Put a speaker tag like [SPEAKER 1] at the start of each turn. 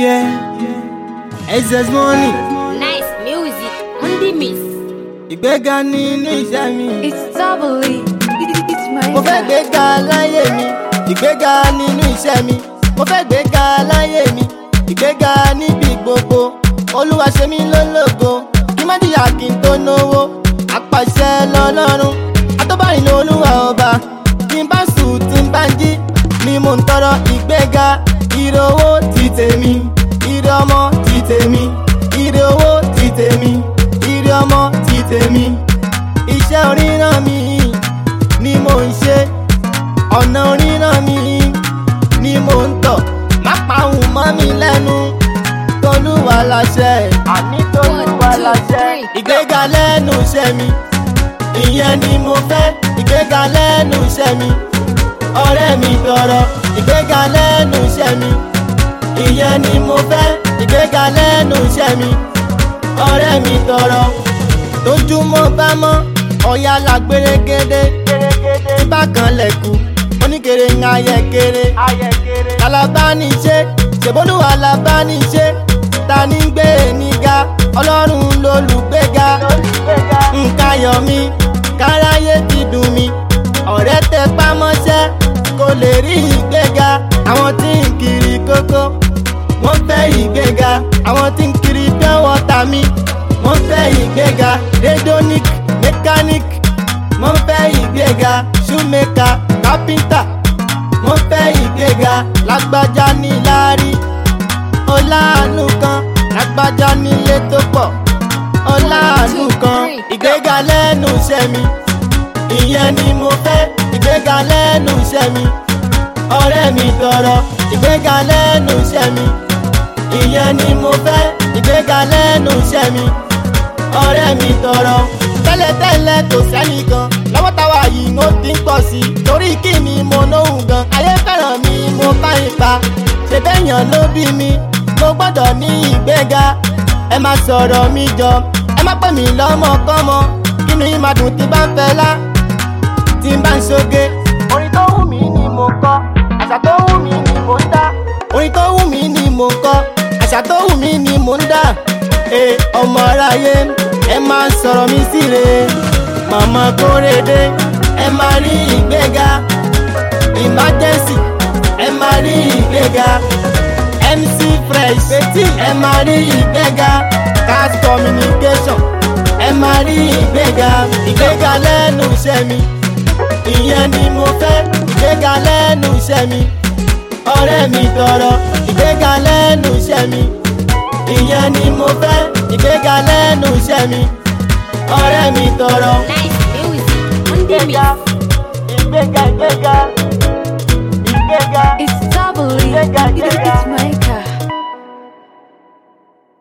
[SPEAKER 1] Yeah, excess money.
[SPEAKER 2] Nice music on the mix.
[SPEAKER 1] Ìgbéga nínú iṣẹ́ mi.
[SPEAKER 3] It's doubly. It's my
[SPEAKER 1] Mo fẹ́ gbéga láyé mi. Ìgbéga nínú iṣẹ́ mi. Mo fẹ́ gbéga láyé mi. Ìgbéga níbi gbogbo. Olúwa ṣe mí lólógo. Kí má jìyà kí n tó náwó. Apàṣẹ lọ́lọ́run. Atóbárin lolúwa ọba. Tí n bá sùn tí n bá jí. Ni mo ń tọrọ ìgbéga. Ire owó ti tèmi. Ire ọmọ ti tèmi. Ire owó ti tèmi. Ire ọmọ ti tèmi. Iṣẹ́ oríran mi ni mo ń ṣe. Ọ̀nà oríran mi ni mo ń tọ̀. Má pa òun mọ́ mi lẹ́nu. Tolúwa láṣẹ. Àní Tolúwa
[SPEAKER 2] One, two,
[SPEAKER 1] láṣẹ.
[SPEAKER 2] three, go.
[SPEAKER 1] Ìgbéga lẹ́nu iṣẹ́ mi. Ìyẹn ni mo fẹ́. Ìgbéga lẹ́nu iṣẹ́ mi. Ọ̀rẹ́ mi tọrọ. Ìgbéga lẹ́nu iṣẹ́ mi. Ìyẹn ni mo fẹ́. Ìgbéga lẹ́nu iṣẹ́ mi. Ọ̀rẹ́ mi tọrọ. Tójúmọ́ bá mọ́. Ọ̀ya la gbèrègede. Tí bá kan lẹ̀kù. Oníkèrè ń ayẹ̀kèrè. Alábániṣe. Ṣèbólúwa alábániṣe. Ta ní gbé níga? Ọlọ́run lolùgbéga. Nǹkan ayọ̀ mi. Káráyé ti dùn mí. Ọ̀rẹ́ tẹ pámọ́ṣẹ́. Kò lè rí ìgbéga. Àwọn tí ń kiri kókó. Wọ́n fẹ́ ìgbéga. Àwọn tí ń kiri pure water mi. Wọ́n fẹ́ ìgbéga. Redonic mechanic. Wọ́n fẹ́ ìgbéga. Shoemaker carpenter. Wọ́n fẹ́ ìgbéga. Lágbájá ní láárí. Ọláàánú kan. Lágbájá nílé tó pọ̀. Ọláàánú kan. Ìgbéga lẹ́nu iṣẹ́ mi. Ìyẹn ni mo fẹ́. Ìgbéga lẹ́nu iṣẹ́ mi. Ọ̀rẹ́ mi tọrọ. Ìgbéga lẹ́nu iṣẹ́ mi. Ìyẹn ni mo fẹ́. Ìgbéga lẹ́nu iṣẹ́ mi. Ọ̀rẹ́ mi tọrọ. Tẹ́lẹ̀tẹ́lẹ̀ kò sẹ́nìkan. Lọ́wọ́ táwa yìí ó ti ń pọ̀ sí i. Torí kí ni mo lóhùn gan? Ayé fẹ́ràn mi, mo bá ipa. Ṣé bẹ́yàn ló bí mi? Mo gbọ́dọ̀ ní ìgbéga. Ẹ máa sọ̀rọ̀ mi jọ. Ẹ má pè mí lọ́mọkọ́mọ. Kí ni máa dùn tí bá ń fẹ́ lá? Tí n bá ń ṣoge. Orin tó wù mí ni mo kọ. Àṣà tó wù mí ni mo ń dá. Orin tó wù mí ni mo kọ. Àṣà tó wù mí ni mo ń dá. Ee ọmọ aráyé ẹ máa sọ̀rọ̀ mi síre. Màmá kórede ẹ máa rí ìgbéga. Emergency ẹ máa rí ìgbéga. MC Fresh Betty ẹ máa rí ìgbéga. Cast communication ẹ máa rí ìgbéga. Ìgbéga lẹ́nu iṣẹ́ mi. Ìyẹn ni mo fẹ́. Ìgbéga lẹ́nu iṣẹ́ mi. Ọ̀rẹ́ mi tọrọ. Ìgbéga lẹ́nu iṣẹ́ mi. Ìyẹn ni mo fẹ́. Ìgbéga lẹ́nu iṣẹ́ mi. Ọ̀rẹ́ mi tọrọ.
[SPEAKER 2] Nice music on the mix.
[SPEAKER 1] Ìgbéga ìgbéga ìgbéga.
[SPEAKER 3] It's doubly.
[SPEAKER 1] Ìgbéga,
[SPEAKER 3] It's
[SPEAKER 1] ìgbéga.
[SPEAKER 3] my